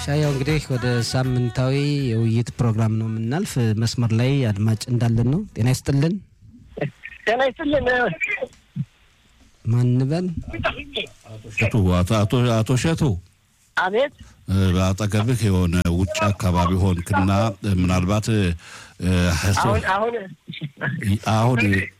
ሻያው እንግዲህ ወደ ሳምንታዊ የውይይት ፕሮግራም ነው የምናልፍ። መስመር ላይ አድማጭ እንዳለን ነው። ጤና ይስጥልን። ጤና ይስጥልን። ማንበል ሸቱ አቶ ሸቱ አቤት በአጠገብህ የሆነ ውጭ አካባቢ ሆንክና ምናልባት አሁን አሁን አሁን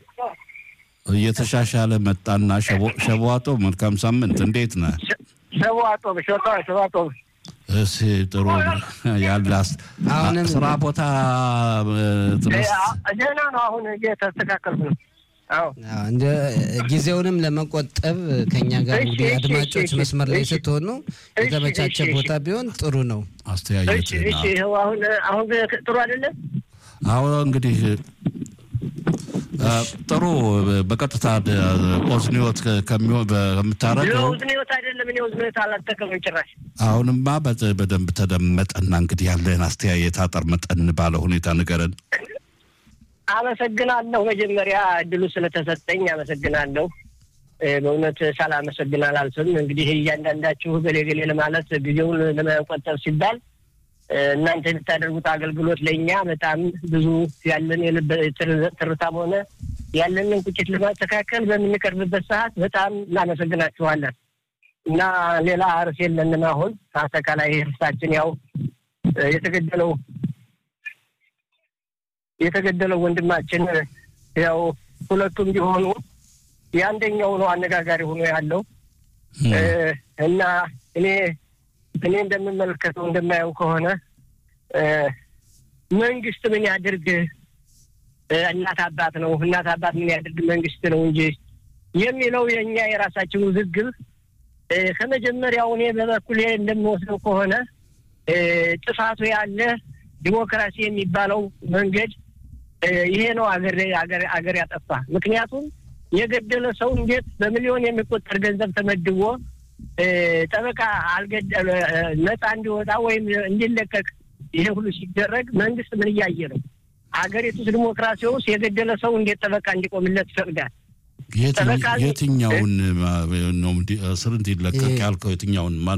እየተሻሻለ መጣና ሸቧጦ መልካም ሳምንት እንዴት ነህ? ሸቧጦ ሸጧ ሸቧጦ እሺ ጥሩ ያላስ አሁንም ስራ ቦታ ትረስ ደህና ነው። አሁን እየተስተካከልኩ ነው። አዎ እንደ ጊዜውንም ለመቆጠብ ከኛ ጋር እሺ፣ እንግዲህ እሺ፣ አድማጮች እሺ፣ መስመር ላይ እሺ። ስትሆኑ የተመቻቸ እሺ፣ እሺ። ቦታ ቢሆን ጥሩ ነው። እሺ አስተያየትና እሺ። ይኸው አሁን አሁን ጥሩ አይደለም። አሁን እንግዲህ አ፣ ጥሩ በቀጥታ ኦዝኒዮት ከሚሆን ከምታረገው ውዝን ህይወት አይደለም። እኔ ውዝን ህይወት አላጠቀምም ጭራሽ። አሁንማ በ- በደንብ ተደመጠና እንግዲህ ያለህን አስተያየት አጠር መጠን ባለ ሁኔታ ንገረን። አመሰግናለሁ። መጀመሪያ እድሉ ስለተሰጠኝ አመሰግናለሁ። እ፣ በእውነት ሳላመሰግን አላልፍም። እንግዲህ እያንዳንዳችሁ ገሌ ገሌ ለማለት ጊዜውን ለመቆጠብ ሲባል እ፣ እናንተ የምታደርጉት አገልግሎት ለእኛ በጣም ብዙ ያለን የልብ ትር- ትርታም ሆነ ያለንን ቁጭት ለማስተካከል በምንቀርብበት ሰዓት በጣም እናመሰግናችኋለን እና ሌላ ርዕስ የለንም። አሁን አጠቃላይ ርዕሳችን ያው እ፣ የተገደለው የተገደለው ወንድማችን ያው ሁለቱም ቢሆኑ የአንደኛው ነው አነጋጋሪ ሆኖ ያለው እ፣ እና እኔ እኔ እንደምመለከተው እንደማየው ከሆነ እ፣ መንግስት ምን ያድርግ እ፣ እናት አባት ነው እናት አባት ምን ያድርግ መንግስት ነው እንጂ የሚለው የእኛ የራሳችን ውዝግብ እ፣ ከመጀመሪያው እኔ በበኩሌ እንደምወስደው ከሆነ እ፣ ጥፋቱ ያለ ዲሞክራሲ የሚባለው መንገድ እ፣ ይሄ ነው አገር አገር አገር ያጠፋ። ምክንያቱም የገደለ ሰው እንዴት በሚሊዮን የሚቆጠር ገንዘብ ተመድቦ እ፣ ጠበቃ አልገደለ እ፣ ነፃ እንዲወጣ ወይም እንዲለቀቅ ይሄ ሁሉ ሲደረግ መንግስት ምን እያየ ነው? አገሪቱ ውስጥ ዲሞክራሲ ውስጥ የገደለ ሰው እንዴት ጠበቃ እንዲቆምለት ይፈቅዳል? የትኝ- ጠበቃ- የትኛውን ማ- ነው እንዲ- እስር እንዲለቀቅ ይሄ- ያልከው? የትኛውን ማን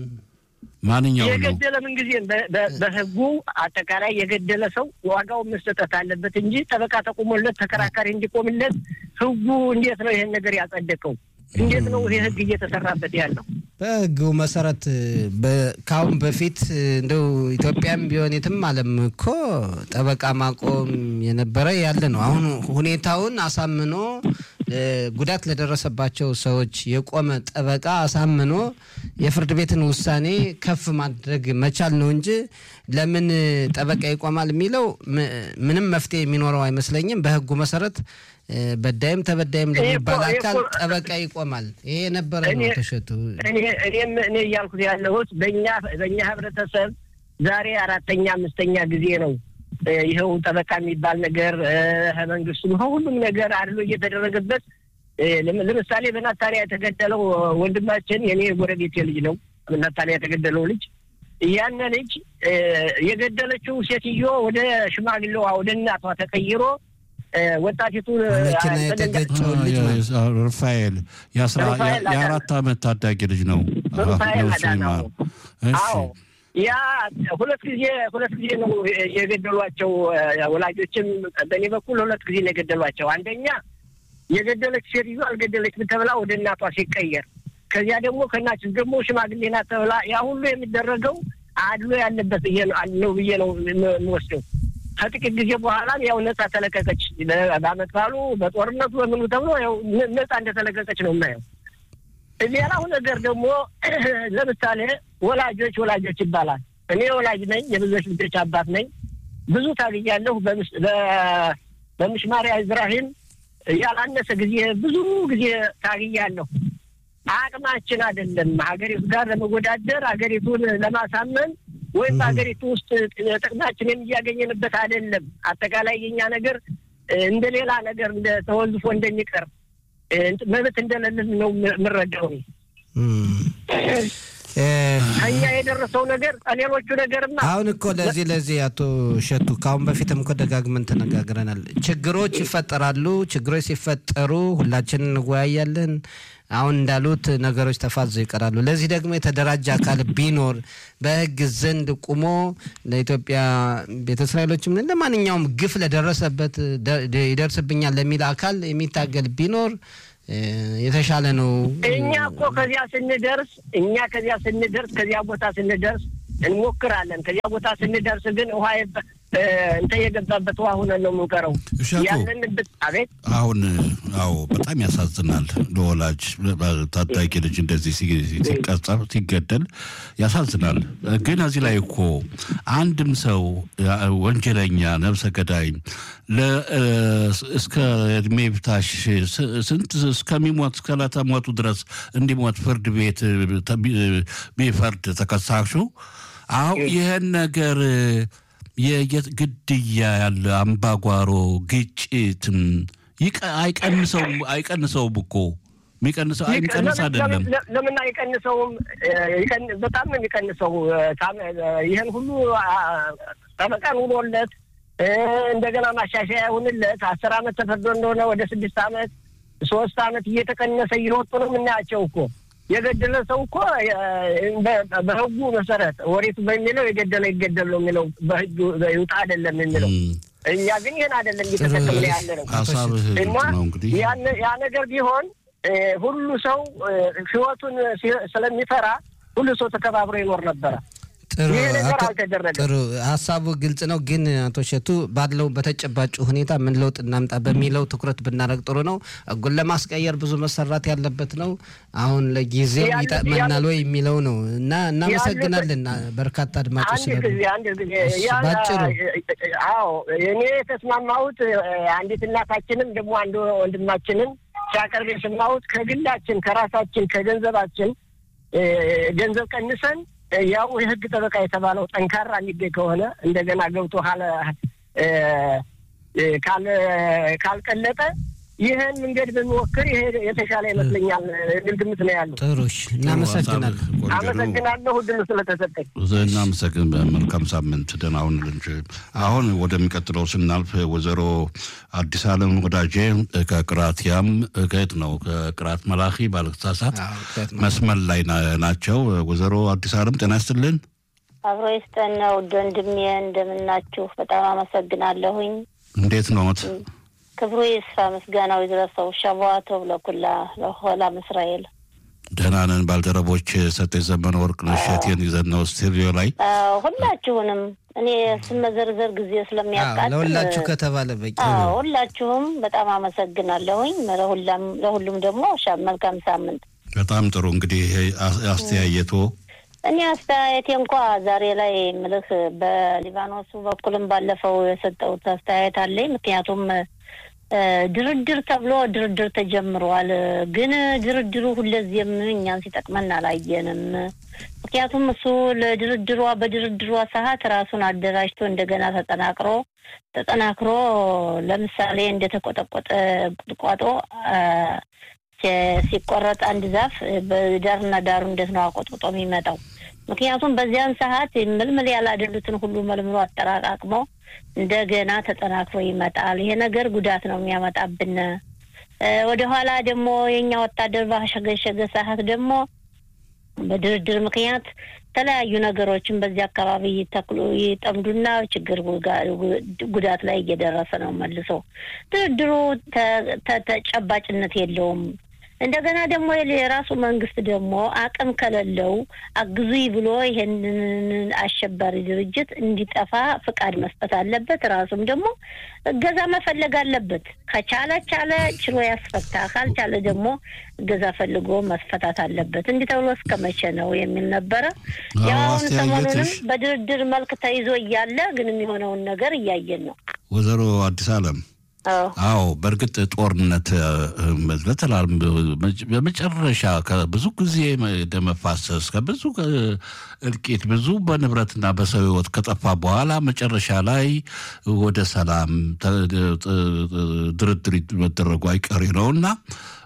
ማንኛውን ነው? የገደለ ምን ጊዜም በ- በ- በህጉ አጠቃላይ የገደለ ሰው ዋጋውን መሰጠት አለበት እንጂ ጠበቃ ተቆሞለት ተከራካሪ እንዲቆምለት ህጉ እንዴት ነው ይሄን ነገር ያጸደቀው? እንዴት ነው ይሄ ህግ እየተሰራበት ያለው? በህጉ መሰረት በ- ከአሁን በፊት እንደው ኢትዮጵያም ቢሆን የትም ዓለም እኮ ጠበቃ ማቆም የነበረ ያለ ነው። አሁን ሁኔታውን አሳምኖ እ፣ ጉዳት ለደረሰባቸው ሰዎች የቆመ ጠበቃ አሳምኖ የፍርድ ቤትን ውሳኔ ከፍ ማድረግ መቻል ነው እንጂ ለምን ጠበቃ ይቆማል የሚለው ም- ምንም መፍትሄ የሚኖረው አይመስለኝም። በህጉ መሰረት እ፣ በዳይም ተበዳይም ይሄ እኮ- ለሚባል ይሄ አካል እኮ- ጠበቃ ይቆማል። ይሄ የነበረ ነው እኔ- ተሸቱ እኔ እኔም እኔ እያልኩት ያለሁት በእኛ በእኛ ህብረተሰብ ዛሬ አራተኛ አምስተኛ ጊዜ ነው እ፣ ይኸው ጠበቃ የሚባል ነገር እ፣ መንግስቱም ሁሉም ነገር አድሎ እየተደረገበት እ፣ ለም- ለምሳሌ በናታንያ የተገደለው ወንድማችን የኔ ጎረቤቴ ልጅ ነው። በናታንያ የተገደለው ልጅ ያን ልጅ እ፣ የገደለችው ሴትዮ ወደ ሽማግሌዋ ወደ እናቷ ተቀይሮ እ፣ ወጣቲቱ እ፣ መኪና ተደንጋ- የተገጨውን ልጅ ማለት ነው። የ- ሩፋኤል የአስራ- ሩፋኤል የ- የአራት ዓመት ታዳጊ ልጅ ነው። ሩፋኤል ነፍሱ አዳነው። ይማር። እሺ አዎ ያ ሁለት ጊዜ ሁለት ጊዜ ነው የገደሏቸው። እ፣ ወላጆችም በእኔ በኩል ሁለት ጊዜ ነው የገደሏቸው። አንደኛ የገደለች ሴትዮ አልገደለችም ተብላ ወደ እናቷ ሲቀየር፣ ከዚያ ደግሞ ከእናት ደግሞ ሽማግሌ ናት ተብላ ያ ሁሉ የሚደረገው አድሎ ያለበት ብዬ ነው ነው ብዬ ነው የምወስደው። ከጥቂት ጊዜ በኋላም ያው ነጻ ተለቀቀች። በ- በአመት ባሉ በጦርነቱ በምኑ ተብሎ ያው ነ- ነጻ እንደተለቀቀች ነው የማየው። ሌላው ነገር ደግሞ ለምሳሌ ወላጆች ወላጆች ይባላል። እኔ ወላጅ ነኝ፣ የብዙዎች ልጆች አባት ነኝ። ብዙ ታግያለሁ። በምስ- በ- በምሽማሪያ ኢብራሂም ያላነሰ ጊዜ ብዙ ጊዜ ታግያለሁ። አቅማችን አይደለም ሀገሪቱ ጋር ለመወዳደር ሀገሪቱን ለማሳመን ወይም በሀገሪቱ ውስጥ ጥቅማችንን እያገኘንበት አይደለም። አጠቃላይ የኛ ነገር እ፣ እንደ ሌላ ነገር እንደ ተወዝፎ እንደሚቀር እ፣ መብት እንደሌለን ነው የምረዳው እኔ። እም። እ፣ ከኛ የደረሰው ነገር ሌሎቹ ነገርማ አሁን እኮ ለዚህ ለዚህ አቶ እሸቱ ከአሁን በፊትም እኮ ደጋግመን ተነጋግረናል። ችግሮች ይፈጠራሉ። ችግሮች ሲፈጠሩ ሁላችን እንወያያለን። አሁን እንዳሉት ነገሮች ተፋዘው ይቀራሉ። ለዚህ ደግሞ የተደራጀ አካል ቢኖር በህግ ዘንድ ቁሞ ለኢትዮጵያ ቤተ እስራኤሎችም ለማንኛውም ግፍ ለደረሰበት ይደርስብኛል ለሚል አካል የሚታገል ቢኖር የተሻለ ነው። እኛ እኮ ከዚያ ስንደርስ እኛ ከዚያ ስንደርስ ከዚያ ቦታ ስንደርስ እንሞክራለን። ከዚያ ቦታ ስንደርስ ግን ውሃ እንተ የገባበት ውሃ ሁነን ነው የምንቀረው ያለንበት። አቤት አሁን አዎ፣ በጣም ያሳዝናል። ለወላጅ ታዳጊ ልጅ እንደዚህ ሲቀጸር ሲገደል ያሳዝናል። ግን እዚህ ላይ እኮ አንድም ሰው ወንጀለኛ ነብሰ ገዳይ እስከ እድሜ ብታሽ ስንት እስከሚሞት እስከ ዕለተ ሞቱ ድረስ እንዲሞት ፍርድ ቤት ቢፈርድ ተከሳሹ አሁ ይህን ነገር የግድያ ያለ አምባጓሮ ግጭትም አይቀንሰውም አይቀንሰውም እኮ የሚቀንሰው የሚቀንስ አይደለም። ለምን አይቀንሰውም? በጣም ነው የሚቀንሰው። ይህን ሁሉ ጠበቃን ውሎለት እንደገና ማሻሻያ ይሁንለት አስር አመት ተፈርዶ እንደሆነ ወደ ስድስት አመት ሶስት አመት እየተቀነሰ እየወጡ ነው የምናያቸው እኮ የገደለ ሰው እኮ በህጉ መሰረት ወሬቱ በሚለው የገደለ ይገደል ነው የሚለው በህጉ ይውጣ አይደለም የሚለው። እኛ ግን ይህን አይደለም እየተጠቀምን ያለ ነው እና ያ ነገር ቢሆን ሁሉ ሰው ህይወቱን ስለሚፈራ ሁሉ ሰው ተከባብሮ ይኖር ነበረ። ይህ ነገር አልተደረገም። ጥሩ ሀሳቡ ግልጽ ነው። ግን አቶ ሸቱ ባለው በተጨባጭ ሁኔታ ምን ለውጥ እናምጣ በሚለው ትኩረት ብናደርግ ጥሩ ነው። ህጉን ለማስቀየር ብዙ መሰራት ያለበት ነው። አሁን ለጊዜው ይጠቅመናል ወይ የሚለው ነው እና እናመሰግናለን። በርካታ አድማጮች አንድ ጊዜ አንድ ጊዜ ባጭሩ አዎ እኔ የተስማማሁት አንዲት እናታችንም ደግሞ አንድ ወንድማችንም ሲያቀርብ የሰማሁት ከግላችን ከራሳችን ከገንዘባችን ገንዘብ ቀንሰን ያው የህግ ጠበቃ የተባለው ጠንካራ የሚገኝ ከሆነ እንደገና ገብቶ ካልቀለጠ ይህን መንገድ ብንሞክር ይሄ የተሻለ ይመስለኛል የሚል ግምት ነው ያለው። ጥሩ እናመሰግናለን። አመሰግናለሁ እድሉ ስለተሰጠኝ። እናመሰግን። መልካም ሳምንት፣ ደህና ሁኑልን። አሁን ወደሚቀጥለው ስናልፍ ወይዘሮ አዲስ አለም ወዳጄ ከቅራትያም ከየት ነው ከቅራት መላኺ ባለተሳሳት መስመር ላይ ናቸው። ወይዘሮ አዲስ አለም ጤና ይስጥልን። አብሮ ይስጠን ውድ ወንድሜ፣ እንደምናችሁ? በጣም አመሰግናለሁኝ። እንዴት ነዎት? ክብሩ ይስፋ ምስጋናው ይድረሰው። ሸቧቶ ለኩላ ለሆላም እስራኤል ደህና ነን። ባልደረቦች ሰጤ ዘመነ ወርቅ ነሸቴን ይዘን ነው ስቱዲዮ ላይ ሁላችሁንም እኔ ስመዘርዘር ጊዜ ስለሚያቃጥል ለሁላችሁ ከተባለ በቂ ሁላችሁም በጣም አመሰግናለሁኝ። ለሁሉም ደግሞ መልካም ሳምንት። በጣም ጥሩ እንግዲህ አስተያየቶ እኔ አስተያየቴ እንኳ ዛሬ ላይ ምልህ በሊባኖሱ በኩልም ባለፈው የሰጠሁት አስተያየት አለኝ። ምክንያቱም ድርድር ተብሎ ድርድር ተጀምሯል። ግን ድርድሩ ሁለዚህም እኛን ሲጠቅመን አላየንም። ምክንያቱም እሱ ለድርድሯ በድርድሯ ሰዓት ራሱን አደራጅቶ እንደገና ተጠናክሮ ተጠናክሮ ለምሳሌ እንደተቆጠቆጠ ቁጥቋጦ ሲቆረጥ አንድ ዛፍ በዳርና ዳሩ እንዴት ነው አቆጥቁጦ የሚመጣው? ምክንያቱም በዚያን ሰዓት ምልምል ያላደሉትን ሁሉ መልምሎ አጠራቃቅሞ እንደገና ተጠናክሮ ይመጣል። ይሄ ነገር ጉዳት ነው የሚያመጣብን። ወደኋላ ደግሞ የእኛ ወታደር ባሸገሸገ ሰዓት ደግሞ በድርድር ምክንያት የተለያዩ ነገሮችን በዚህ አካባቢ ይተክሉ ይጠምዱና ችግር ጉዳት ላይ እየደረሰ ነው። መልሶ ድርድሩ ተጨባጭነት የለውም። እንደገና ደግሞ የራሱ መንግስት ደግሞ አቅም ከሌለው አግዙኝ ብሎ ይሄንን አሸባሪ ድርጅት እንዲጠፋ ፍቃድ መስጠት አለበት። ራሱም ደግሞ እገዛ መፈለግ አለበት። ከቻለ ቻለ ችሎ ያስፈታ፣ ካልቻለ ደግሞ እገዛ ፈልጎ መስፈታት አለበት። እንዲህ ተብሎ እስከ መቼ ነው የሚል ነበረ። ያሁን ሰሞኑንም በድርድር መልክ ተይዞ እያለ ግን የሚሆነውን ነገር እያየን ነው። ወይዘሮ አዲስ አለም አዎ በእርግጥ ጦርነት ለተላል በመጨረሻ ከብዙ ጊዜ ደም መፋሰስ ከብዙ እልቂት ብዙ በንብረትና በሰው ሕይወት ከጠፋ በኋላ መጨረሻ ላይ ወደ ሰላም ድርድር መደረጉ አይቀሬ ነው እና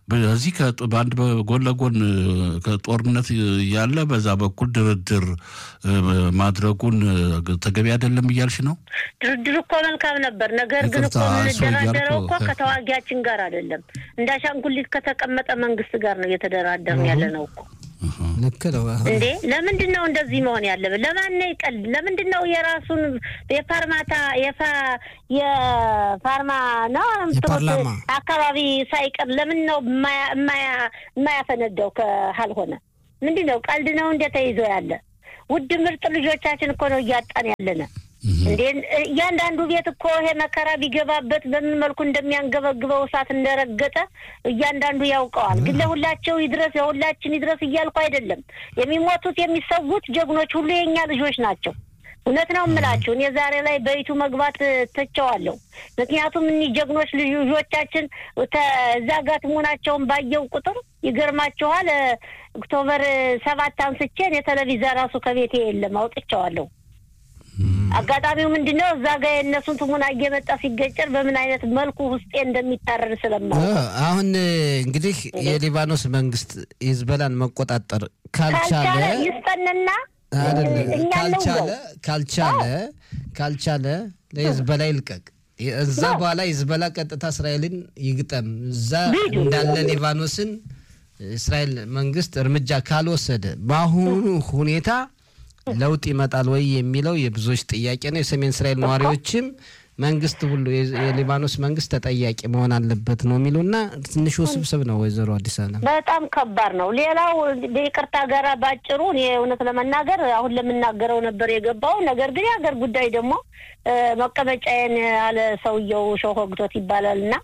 በዚህ ከጦ- በአንድ በ- ጎን ለጎን እ፣ ከጦርነት ያለ በዛ በኩል ድርድር እ፣ ማድረጉን እ፣ ተገቢ አይደለም እያልሽ ነው? ድርድር እኮ መልካም ነበር። ነገር ግን እኮ ይቅርታ፣ እሱ የምንደራደረው እያልኩ- እኮ ከተዋጊያችን ጋር አይደለም፣ እንደ አሻንጉሊት ከተቀመጠ መንግስት ጋር ነው እየተደራደርን ያለ ነው እኮ። ልክ ነው። አሁን እንዴ ለምንድን ነው እንደዚህ መሆን ያለብን? ለማን ነው ይቀል? ለምንድን ነው የራሱን የፋርማታ የፋ- የፋርማ ነው የምትሉት የፓርላማ አካባቢ ሳይቀር ለምን ነው የማያ- የማያ- የማያፈነዳው? ካልሆነ ምንድን ነው ቀልድ ነው እንደ ተይዞ ያለ ውድ ምርጥ ልጆቻችን እኮ ነው እያጣን ያለነ እንዴ እያንዳንዱ ቤት እኮ ይሄ መከራ ቢገባበት በምን መልኩ እንደሚያንገበግበው እሳት እንደረገጠ እያንዳንዱ ያውቀዋል። ግን ለሁላቸው ይድረስ ለሁላችን ይድረስ እያልኩ አይደለም። የሚሞቱት የሚሰዉት ጀግኖች ሁሉ የእኛ ልጆች ናቸው። እውነት ነው የምላችሁ። እኔ ዛሬ ላይ በይቱ መግባት ትቸዋለሁ። ምክንያቱም እኒህ ጀግኖች ልጆቻችን እዛ ጋር መሆናቸውን ባየው ቁጥር ይገርማችኋል። ኦክቶበር ሰባት አንስቼ እኔ ቴሌቪዥን ራሱ ከቤቴ የለም አውጥቼዋለሁ። አጋጣሚው ምንድን ነው? እዛ ጋር የእነሱን ትሙና እየመጣ ሲገጨር በምን አይነት መልኩ ውስጤ እንደሚታረር ስለማውቅ አሁን እንግዲህ የሊባኖስ መንግስት ሂዝቦላን መቆጣጠር ካልቻለ ይስጠንና አይደለም ካልቻለ ካልቻለ ካልቻለ ለሂዝቦላ ይልቀቅ። እዛ በኋላ ሂዝቦላ ቀጥታ እስራኤልን ይግጠም። እዛ እንዳለ ሊባኖስን እስራኤል መንግስት እርምጃ ካልወሰደ በአሁኑ ሁኔታ ለውጥ ይመጣል ወይ የሚለው የብዙዎች ጥያቄ ነው። የሰሜን እስራኤል ነዋሪዎችም መንግስት ሁሉ የሊባኖስ መንግስት ተጠያቂ መሆን አለበት ነው የሚሉና ትንሽ ውስብስብ ነው። ወይዘሮ አዲስ አለም በጣም ከባድ ነው። ሌላው በይቅርታ ጋር ባጭሩ እኔ እውነት ለመናገር አሁን ለምናገረው ነበር የገባው። ነገር ግን የሀገር ጉዳይ ደግሞ መቀመጫዬን ያለ ሰውየው ሾህ ወግቶት ይባላል እና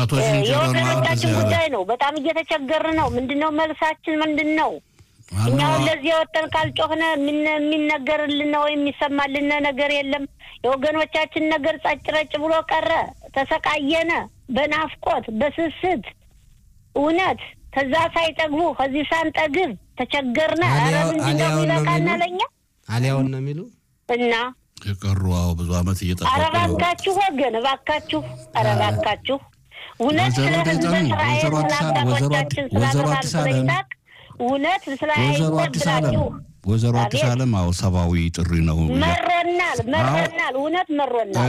የወገኖቻችን ጉዳይ ነው። በጣም እየተቸገርን ነው። ምንድን ነው መልሳችን? ምንድን ነው? እኛ አሁን ለዚህ የወጠን ካልጮህነ የሚነገርልን ወይም የሚሰማልን ነገር የለም። የወገኖቻችን ነገር ጸጭ ረጭ ብሎ ቀረ። ተሰቃየነ፣ በናፍቆት በስስት እውነት ከዛ ሳይጠግቡ ከዚህ ሳንጠግብ ተቸገርነ። ኧረ ምንድን ነው የሚበቃና ለኛ አሊያውን ነው የሚሉ እና የቀሩ አዎ ብዙ አመት እየጠበቁ ኧረ እባካችሁ ወገን እባካችሁ፣ ኧረ እባካችሁ እውነት ስለ ህዝበ እስራኤል ስለ አባቶቻችን ስለ አብርሃም ስለ ይስሐቅ እውነት ስለ ወይዘሮ አዲስ አለም ወይዘሮ አዲስ አለም አዎ ሰብአዊ ጥሪ ነው። መሮናል መሮናል፣ እውነት መሮናል።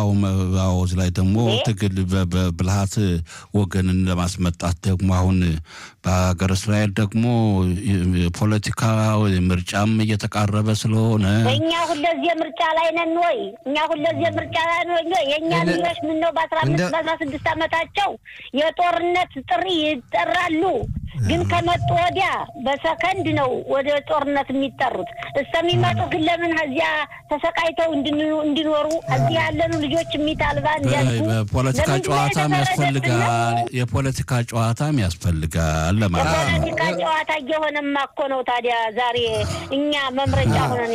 አዎ እዚህ ላይ ደግሞ ትግል በብልሃት ወገንን ለማስመጣት ደግሞ አሁን በሀገር እስራኤል ደግሞ ፖለቲካ ምርጫም እየተቃረበ ስለሆነ እኛ ሁለዚህ ምርጫ ላይ ነን ወይ? እኛ ሁለዚህ ምርጫ ላይ ነን ወይ? የእኛ ልጆች ምን ነው በአስራ አምስት በአስራ ስድስት ዓመታቸው የጦርነት ጥሪ ይጠራሉ። ግን ከመጡ ወዲያ በሰከንድ ነው ወደ ጦርነት የሚጠሩት። እስከሚመጡ ግን ለምን እዚያ ተሰቃይተው እንዲኖሩ እዚህ ያለኑ ልጆች የሚታልባ እንዲያልኩ ፖለቲካ ጨዋታም ያስፈልጋል። የፖለቲካ ጨዋታም ያስፈልጋል ለማለት ነው። የፖለቲካ ጨዋታ እየሆነማ እኮ ነው። ታዲያ ዛሬ እኛ መምረጫ ሆነን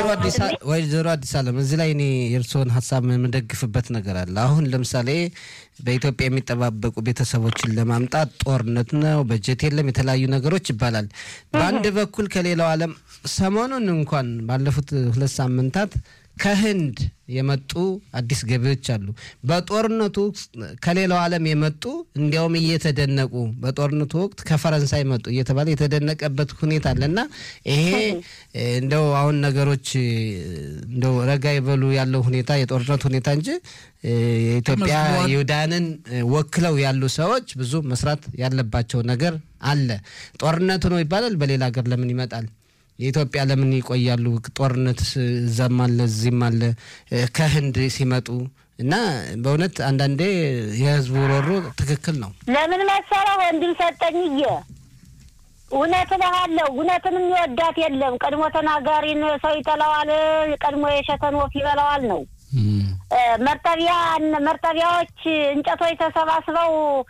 ወይዘሮ አዲስ አለም እዚህ ላይ እኔ የእርስዎን ሀሳብ የምደግፍበት ነገር አለ። አሁን ለምሳሌ በኢትዮጵያ የሚጠባበቁ ቤተሰቦችን ለማምጣት ጦርነት ነው፣ በጀት የለም፣ የተለያዩ ነገሮች ይባላል። በአንድ በኩል ከሌላው ዓለም ሰሞኑን እንኳን ባለፉት ሁለት ሳምንታት ከህንድ የመጡ አዲስ ገቢዎች አሉ። በጦርነቱ ከሌላው ዓለም የመጡ እንዲያውም እየተደነቁ በጦርነቱ ወቅት ከፈረንሳይ መጡ እየተባለ የተደነቀበት ሁኔታ አለ እና ይሄ እንደው አሁን ነገሮች እንደው ረጋ ይበሉ ያለው ሁኔታ የጦርነት ሁኔታ እንጂ የኢትዮጵያ ይሁዳንን ወክለው ያሉ ሰዎች ብዙ መስራት ያለባቸው ነገር አለ። ጦርነቱ ነው ይባላል። በሌላ ሀገር ለምን ይመጣል? የኢትዮጵያ ለምን ይቆያሉ? ጦርነት እዛም አለ እዚህም አለ ከህንድ ሲመጡ እና በእውነት አንዳንዴ የህዝቡ ሮሮ ትክክል ነው። ለምን መሰለህ ወንድም ሰጠኝዬ፣ እውነት እልሃለሁ፣ እውነትን የሚወዳት የለም። ቀድሞ ተናጋሪን ሰው ይጠላዋል፣ ቀድሞ የሸተን ወፍ ይበላዋል ነው። መርጠቢያን መርጠቢያዎች እንጨቶች ተሰባስበው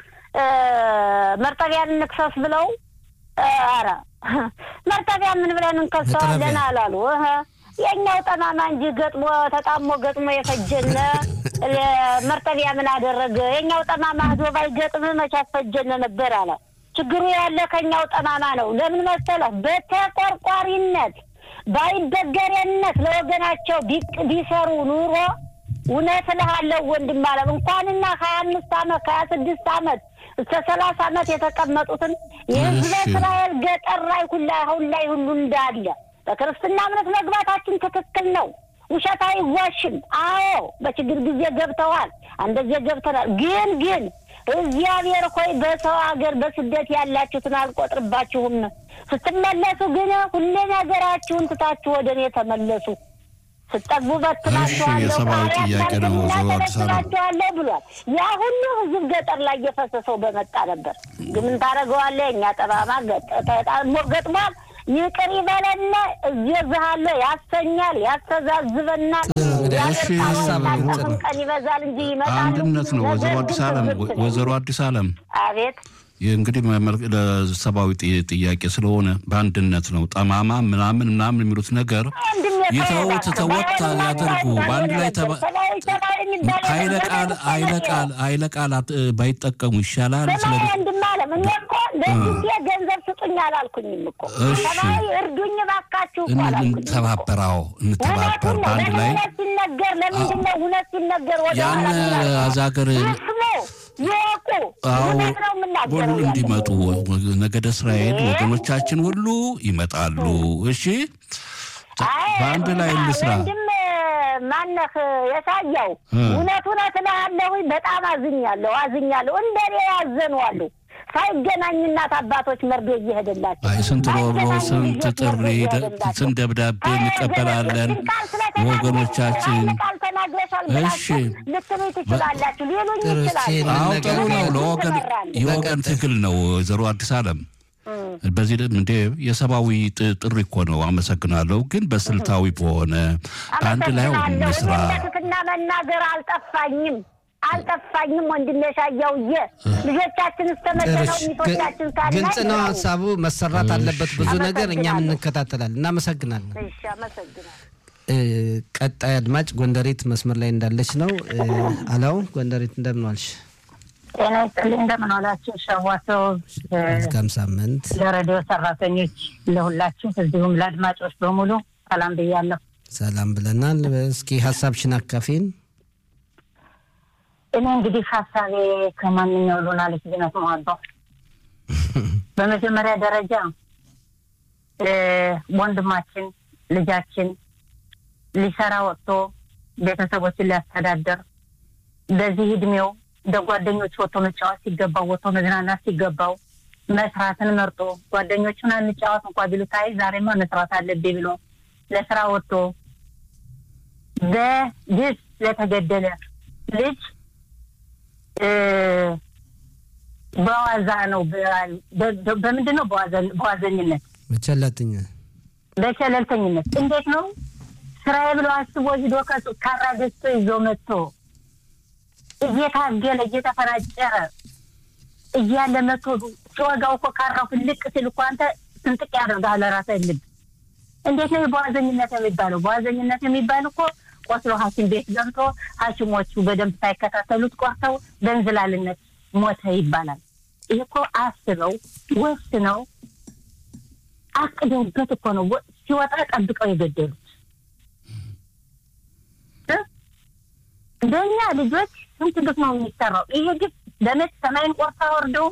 መርጠቢያን እንክሰስ ብለው ኧረ መርጠቢያ ምን ብለን እንከሰዋለን አላሉ። የእኛው ጠማማ እንጂ ገጥሞ ተጣሞ ገጥሞ የፈጀነ መርጠቢያ ምን አደረገ? የእኛው ጠማማ ህዶ ባይገጥም መቼ አስፈጀነ ነበር አለ። ችግሩ ያለ ከእኛው ጠማማ ነው። ለምን መሰለህ? በተቆርቋሪነት ባይበገሬነት ለወገናቸው ቢሰሩ ኑሮ እውነት እልሃለሁ ወንድም አለም እንኳንና ሀያ አምስት አመት ከሀያ ስድስት አመት እስከ ሰላሳ ዓመት የተቀመጡትን የህዝበ እሺ። እስራኤል ገጠር ላይ ሁላ አሁን ላይ ሁሉ እንዳለ በክርስትና እምነት መግባታችን ትክክል ነው። ውሸት አይዋሽም። አዎ በችግር ጊዜ ገብተዋል፣ አንደዚህ ገብተናል። ግን ግን እግዚአብሔር ሆይ በሰው ሀገር በስደት ያላችሁትን አልቆጥርባችሁም። ስትመለሱ ግን ሁሌ ነገራችሁን ትታችሁ ወደ እኔ ተመለሱ። ስጠጉ በትናችኋለሁ፣ የሰብአዊ ቃሪያ ጥያቄ ነው አታንሱና ወይዘሮ አዲስ አበባ። ተበትናችኋለሁ ብሏል። ያ ሁሉ ህዝብ ገጠር ላይ እየፈሰሰው በመጣ ነበር። ግን ምን ታደርገዋለህ? እኛ ጠባባ ገጠ- ተጣሞ ገጥሟል። ይቅር ይበለና እየዝሃለሁ ያሰኛል፣ ያስተዛዝበናል። እንግዲህ ያገር እሺ፣ ሀሳብ ቃል ግልጽ ነው። ቀን ይበዛል እንጂ ይመጣል። አንድነት ነው። ወይዘሮ ነገር አዲስ ግን ዓለም ትዝብት ነው። ወይዘሮ አዲስ ዓለም አቤት ይህ እንግዲህ መመልክ- ለሰብአዊ ጥ- ጥያቄ ስለሆነ በአንድነት ነው። ጠማማ ምናምን ምናምን የሚሉት ነገር የተውት ተወት ያደርጉ በአንድ ላይ ተባ- ኃይለ ቃል ኃይለ ቃል ኃይለ ቃላት እ፣ ባይጠቀሙ ይሻላል። ስለ ሰማይ እንድማለም እኔ እኮ ለጊዜ ገንዘብ ስጡኝ አላልኩኝም እኮ እሺ። ሰማይ እርዱኝ ባካችሁ እኮ እን- አላልኩኝም። እንተባበራው እንተባበር እውነቱን ነው። በአንድ ላይ እውነት ሲነገር ለምንድን ነው እውነት ሲነገር ወደ ያን ኋላ የምናልፈው? አዛገር ይስሙ ይወቁ። አዎ እውነት ነው የምናገረው ሁሉ ያለው። እንዲመጡ ወ- ነገደ እስራኤል እ? ወገኖቻችን ሁሉ ይመጣሉ። እሺ አይ፣ በአንድ ላይ እንስራ። ወንድም ማነህ የሳየው እ። እውነት እውነት እልሃለሁኝ በጣም አዝኛለሁ አዝኛለሁ። እንደኔ ያዘኑ አሉ ሳይገናኝ እናት አባቶች መርዶ እየሄደላቸው አይ ስንት ሮሮ ሳይገናኙ ስንት ልጆች ጥሪ መርዶ ደ- እየሄደላቸው። ስንት ደብዳቤ አይ፣ እንቀበላለን ይህችን ቃል ስለተናገርሽ ወገኖቻችን አንድ ቃል ተናግረሻል እሺ። ብላችሁ ልትሉ ትችላላችሁ፣ ሊሉኝ ጥሩ፣ ይችላሉ። እስኪ አዎ እንነጋገር። ጥሩ ነው። ግን ለወገን ትመራለች። የወገን በቀጣይ። ትግል ነው። ወይዘሮ አዲስ ዓለም እም። በዚህ ደግሞ እንደ የሰብአዊ ጥ- ጥሪ እኮ ነው። አመሰግናለሁ። ግን በስልታዊ በሆነ በአንድ ላይ አመሰግናለሁ። እንስራ። እኔ በትህትና መናገር አልጠፋኝም አልጠፋኝም ወንድሜ ሻየውዬ ልጆቻችን እስተመጠ ነው ጥሩሽ ሚቶቻችን ሳናይ ግልጽ ነው ያው። ሀሳቡ መሰራት አለበት ብዙ ነገር እኛም አመሰግናለሁ። እንከታተላለን እናመሰግናለን እሺ አመሰግናለሁ እ፣ ቀጣይ አድማጭ ጎንደሬት መስመር ላይ እንዳለች ነው እ፣ አላው ጎንደሬት እንደምን ዋልሽ ጤና ይስጥልኝ። እንደምን ዋላችሁ? ሸዋሰው መልካም ሳምንት ለሬዲዮ ሰራተኞች ለሁላችሁ፣ እዚሁም ለአድማጮች በሙሉ ሰላም ብያለሁ። ሰላም ብለናል እስኪ ሀሳብሽን አካፊን እኔ እንግዲህ ሀሳቤ ከማንኛው ሉናለች ቢነት መዋባው በመጀመሪያ ደረጃ እ፣ ወንድማችን ልጃችን ሊሰራ ወጥቶ ቤተሰቦችን ሊያስተዳደር በዚህ እድሜው እንደ ጓደኞች ወጥቶ መጫወት ሲገባው ወጥቶ መዝናናት ሲገባው መስራትን መርጦ ጓደኞቹን አንጫወት እንኳ ቢሉት አይ ዛሬማ መስራት አለብኝ ብሎ ለስራ ወጥቶ በግፍ ለተገደለ ልጅ እ፣ በዋዛ ነው በ- በ- በምንድን ነው በዋዘ- በዋዘኝነት በቸለትኝ በቸለልተኝነት እንዴት ነው ስራዬ ብሎ አስቦ ሂዶ ከሱ- ካራ ገዝቶ ይዞ መጥቶ እየታገለ እየተፈናጨረ እያለ መጥቶ ሲወጋው እኮ ካራው ፍልቅ ሲል እኮ አንተ ስንጥቅ ያደርጋል ለራስህ ልብ። እንዴት ነው በዋዘኝነት የሚባለው? በዋዘኝነት የሚባል እኮ ቆስሎ ሐኪም ቤት ገብቶ ሐኪሞቹ በደንብ ሳይከታተሉት ቆርተው በእንዝላልነት ሞተ ይባላል። ይህ እኮ አስበው ወስነው አቅደውበት እኮ ነው ወ- ሲወጣ ጠብቀው የገደሉት። እ? በእኛ ልጆች ስንት ግፍ ነው የሚሰራው? ይሄ ግፍ በመት ሰማይን ቆርሳ ወርደው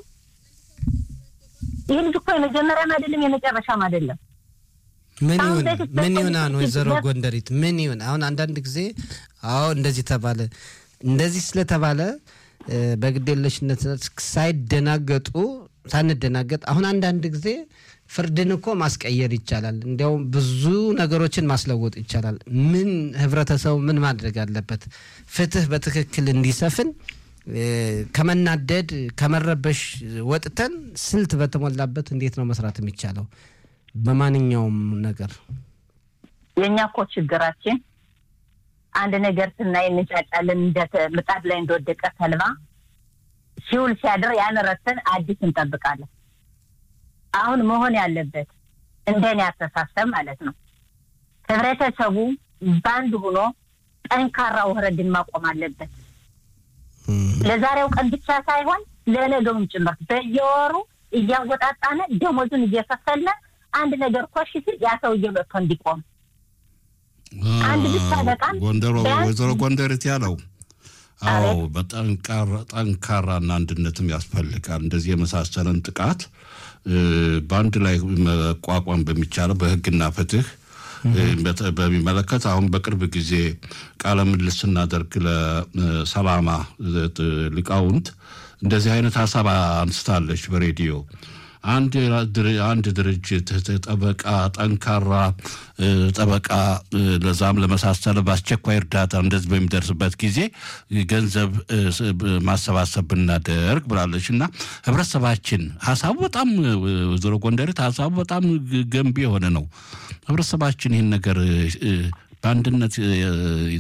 ይህ ልጅ እኮ የመጀመሪያም አይደለም የመጨረሻም አይደለም። ምን አሁን ይሁን በፊት ምን በፊት ይሁን አሁን ወይዘሮ በፊት ጎንደሪት ምን ይሁን አሁን አንዳንድ ጊዜ አዎ እንደዚህ ተባለ እንደዚህ ስለተባለ እ፣ በግዴለሽነት ሳይደናገጡ ሳንደናገጥ አሁን አንዳንድ ጊዜ ፍርድን እኮ ማስቀየር ይቻላል። እንዲያውም ብዙ ነገሮችን ማስለወጥ ይቻላል። ምን ህብረተሰቡ ምን ማድረግ አለበት? ፍትህ በትክክል እንዲሰፍን እ፣ ከመናደድ ከመረበሽ ወጥተን ስልት በተሞላበት እንዴት ነው መስራት የሚቻለው? በማንኛውም ነገር የእኛ እኮ ችግራችን አንድ ነገር ስናይ እንጫጫለን። እንደ ተ- ምጣድ ላይ እንደወደቀ ተልባ ሲውል ሲያድር ያን ረስተን አዲስ እንጠብቃለን። አሁን መሆን ያለበት እንደኔ አስተሳሰብ ማለት ነው ህብረተሰቡ በአንድ ሆኖ ጠንካራ ውህረድን ማቆም አለበት። ለዛሬው ቀን ብቻ ሳይሆን ለነገውም ጭምር በየወሩ እያወጣጣነ ደሞዙን እየከፈለ አንድ ነገር ኮሽ ሲል ያ ሰውዬ መጥቶ እንዲቆም አንድ ብቻ በጣም ጎንደር ቢያንስ- ወይዘሮ ጎንደርት ያለው አዎ በጠንካራና አንድነትም ያስፈልጋል። እንደዚህ የመሳሰለን ጥቃት በአንድ ላይ መቋቋም በሚቻለው በህግና ፍትህ በሚመለከት አሁን በቅርብ ጊዜ ቃለ ምልልስ ስናደርግ ለሰላማ ሊቃውንት እንደዚህ አይነት ሀሳብ አንስታለች በሬዲዮ አንድ ድርጅት ጠበቃ ጠንካራ ጠበቃ ለዛም ለመሳሰለ በአስቸኳይ እርዳታ እንደዚህ በሚደርስበት ጊዜ ገንዘብ ማሰባሰብ ብናደርግ ብላለች እና ህብረተሰባችን ሀሳቡ በጣም ወይዘሮ ጎንደሬት ሀሳቡ በጣም ገንቢ የሆነ ነው። ህብረተሰባችን ይህን ነገር በአንድነት